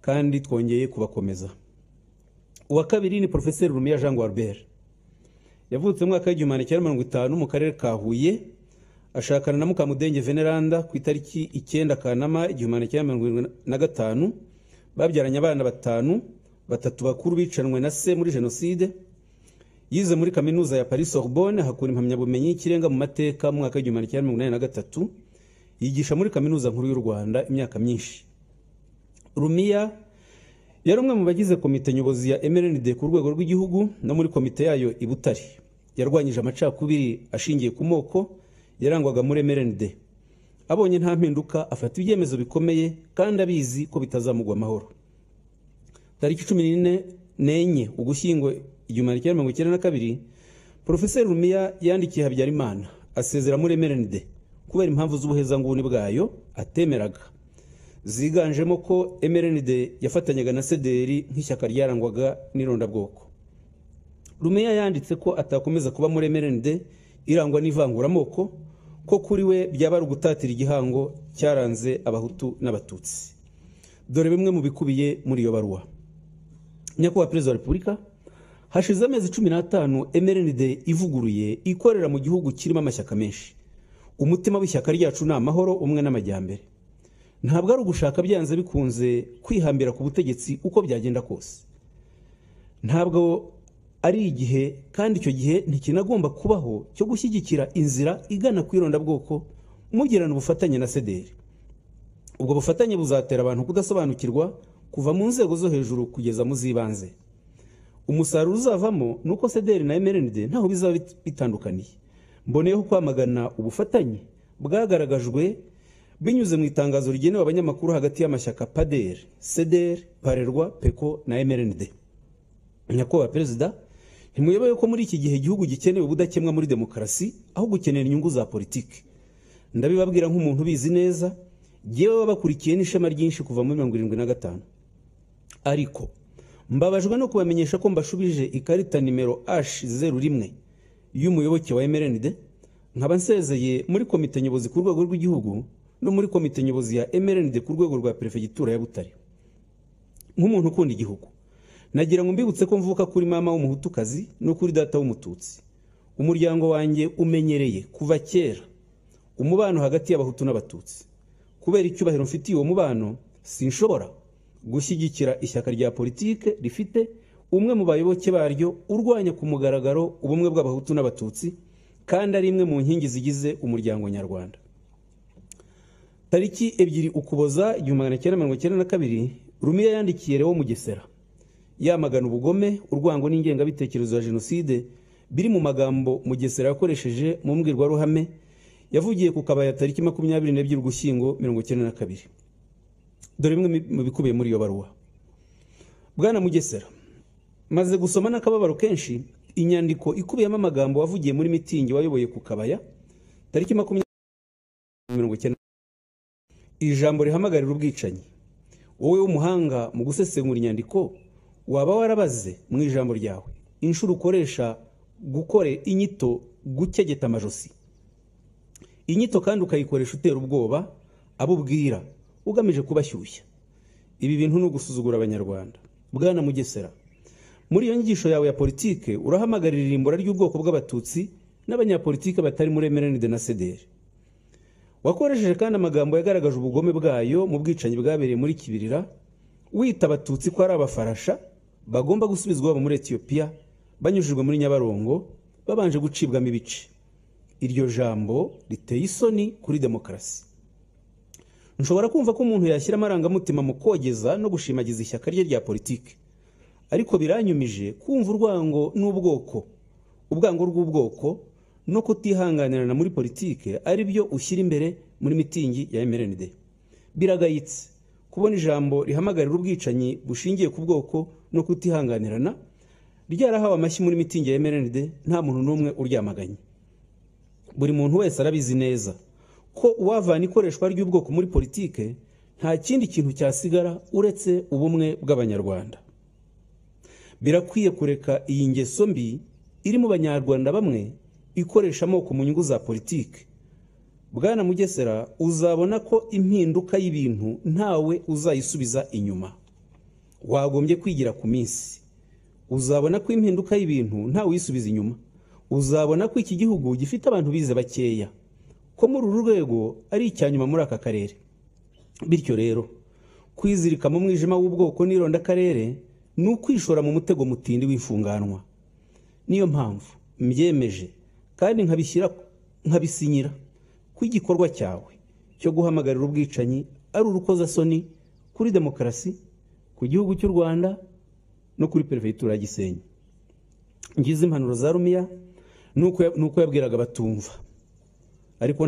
kandi twongeye kubakomeza uwa kabiri ni porofeseri rumiya jean guarbert yavutse mu mwaka w'igihumbi magana cyenda mirongo itanu mu karere ka huye ashakana na mukamudenge veneranda ku itariki icyenda kanama igihumbi magana cyenda mirongo irindwi na gatanu babyaranye abana batanu batatu bakuru bicanwe na se muri jenoside yize muri kaminuza ya paris sorbonne hakura impamyabumenyi y'ikirenga mu mateka mu mwaka w'igihumbi magana cyenda mirongo inani na gatatu yigisha muri kaminuza nkuru y'u rwanda imyaka myinshi rumiya yari umwe mu bagize komite nyobozi ya mrnd ku rwego rw'igihugu no muri komite yayo i butare yarwanyije amacakubiri ashingiye ku moko yarangwaga muri mrnd abonye nta mpinduka afata ibyemezo bikomeye kandi abizi ko bitazamugwa amahoro tariki cumi n'enye ugushyingo igihumbi magana cyenda mirongo icyenda na kabiri porofeseri rumiya yandikiye habyarimana asezera muri mrnd kubera impamvu z'ubuhezanguni bwayo atemeraga ziganjemo ko mrnd yafatanyaga na sederi nk'ishyaka ryarangwaga n'irondabwoko rumiya yanditse ko atakomeza kuba muri mrnd irangwa n'ivanguramoko ko kuri we byaba ari ugutatira igihango cyaranze abahutu n'abatutsi dore bimwe mu bikubiye muri iyo baruwa nyakubahwa perezida wa repubulika hashize amezi cumi n'atanu mrnd ivuguruye ikorera mu gihugu kirimo amashyaka menshi umutima w'ishyaka ryacu ni amahoro umwe n'amajyambere ntabwo ari ugushaka byanze bikunze kwihambira ku butegetsi uko byagenda kose ntabwo ari igihe kandi icyo gihe ntikinagomba kubaho cyo gushyigikira inzira igana ku irondabwoko mugirana ubufatanye na sederi ubwo bufatanye buzatera abantu kudasobanukirwa kuva mu nzego zo hejuru kugeza mu z'ibanze umusaruro uzavamo ni uko sederi na mrnd ntaho bizaba bitandukaniye mboneyeho kwamagana ubufatanye bwagaragajwe binyuze mu itangazo rigenewe abanyamakuru hagati y'amashyaka paderi sederi parerwa peko na mrnd nyakubahwa perezida ntimuyobewe ko muri iki gihe igihugu gikenewe ubudakemwa muri demokarasi aho gukenera inyungu za politiki ndabibabwira nk'umuntu ubizi neza yewe babakurikiye n'ishema ryinshi kuva muri mirongo irindwi na gatanu ariko mbabajwe no kubamenyesha ko mbashubije ikarita nimero h zeru rimwe y'umuyoboke wa mrnd nkaba nsezeye muri komite nyobozi ku rwego rw'igihugu no muri komite nyobozi ya mrnd ku rwego rwa perefegitura ya butare nk'umuntu ukunda igihugu nagira ngo mbibutse ko mvuka kuri mama w'umuhutukazi no kuri data w'umututsi umuryango wanjye umenyereye kuva kera umubano hagati y'abahutu n'abatutsi kubera icyubahiro mfitiye uwo mubano sinshobora gushyigikira ishyaka rya politike rifite umwe mu bayoboke baryo urwanya ku mugaragaro ubumwe bw'abahutu n'abatutsi kandi ari imwe mu nkingi zigize umuryango nyarwanda tariki ebyiri ukuboza igihumbi magana cyenda mirongo icyenda na kabiri rumiya yandikiye rewo mugesera yamagana ubugome urwango n'ingengabitekerezo ya jenoside biri mu magambo mugesera yakoresheje mu mbwirwaruhame yavugiye ku kabaya tariki makumyabiri n'ebyiri ugushyingo mirongo icyenda na kabiri dore bimwe mu bikubiye muri iyo baruwa bwana mugesera maze gusoma n'akababaro kenshi inyandiko ikubiyemo amagambo wavugiye muri mitingi wayoboye ku kabaya tariki makumyabiri mirongo icyenda ijambo rihamagarira ubwicanyi wowe w'umuhanga mu gusesengura inyandiko waba warabaze mu ijambo ryawe inshuro ukoresha gukore inyito gukegeta amajosi inyito kandi ukayikoresha utera ubwoba abo ubwira ugamije kubashyushya ibi bintu ni ugusuzugura abanyarwanda bwana mugesera muri iyo nyigisho yawe ya politike urahamagarira irimbura ry'ubwoko bw'abatutsi n'abanyapolitike batari muri emerenide na sederi wakoresheje kandi amagambo yagaragaje ubugome bwayo mu bwicanyi bwabereye muri kibirira wita abatutsi ko ari abafarasha bagomba gusubizwa iwabo muri etiyopiya banyujijwe muri nyabarongo babanje gucibwamo ibice iryo jambo riteye isoni kuri demokarasi nshobora kumva ko umuntu yashyira amarangamutima mu kogeza no gushimagiza ishyaka rye rya politiki ariko biranyumije kumva urwango n'ubwoko ubwango rw'ubwoko no kutihanganirana muri politiki ari byo ushyira imbere muri mitingi ya mrnd biragayitse kubona ijambo rihamagarira ubwicanyi bushingiye ku bwoko no kutihanganirana ryarahawe amashyi muri mitingi ya mrnd nta muntu n'umwe uryamaganye buri muntu wese arabizi neza ko uwavana ikoreshwa ry'ubwoko muri politike nta kindi kintu cyasigara uretse ubumwe bw'abanyarwanda birakwiye kureka iyi ngeso mbi iri mu banyarwanda bamwe ikoresha amoko mu nyungu za politike bwana mugesera uzabona ko impinduka y'ibintu ntawe uzayisubiza inyuma wagombye kwigira ku minsi uzabona ko impinduka y'ibintu ntawe uyisubiza inyuma uzabona ko iki gihugu gifite abantu bize bakeya ko muri uru rwego ari icya nyuma muri aka karere bityo rero kwizirika mu mwijima w'ubwoko n'ironda akarere ni ukwishora mu mutego mutindi w'ifunganwa niyo mpamvu mbyemeje kandi nkabishyira nkabisinyira ko igikorwa cyawe cyo guhamagarira ubwicanyi ari urukozasoni kuri demokarasi ku gihugu cy'u rwanda no kuri perefegitura ya gisenyi ngize impanuro za rumiya ni uko yabwiraga abatumva ariko